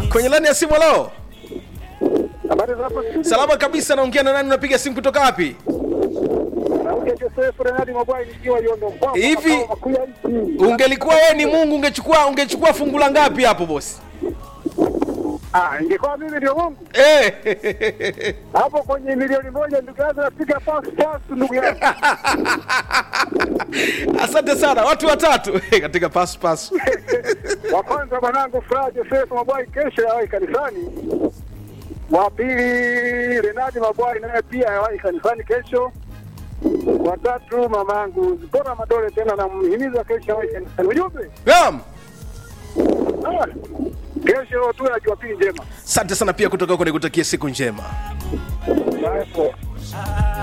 kwenye lani ya simu leo Habari za hapo studio? salama kabisa naongea na nani unapiga simu kutoka wapi Naongea Joseph Renadi Mabwai nikiwa Yondo Mpwapwa, Hivi- makao makuu ya nchi. ungelikuwa wewe ni mungu ungechukua ungechukua fungu la ngapi hapo bosi Ah, ingekuwa mimi ndio Mungu. eh. Hapo kwenye milioni moja ndugu yangu napiga pass pass ndugu yangu. asante sana watu watatu katika pass pass Wa kwanza mwanangu Furaha Joseph Mabwai kesho yawahi kanisani. Wa pili Renadi Mabwai naye pia yawahi kanisani kesho. Wa tatu mamangu Zipora Madole tena namhimiza kesho yawahi kanisani. Ujumbe? naam Ah, kesho tu ya Jumapili njema. asante sana pia kutoka huko nikutakia siku njema Bye.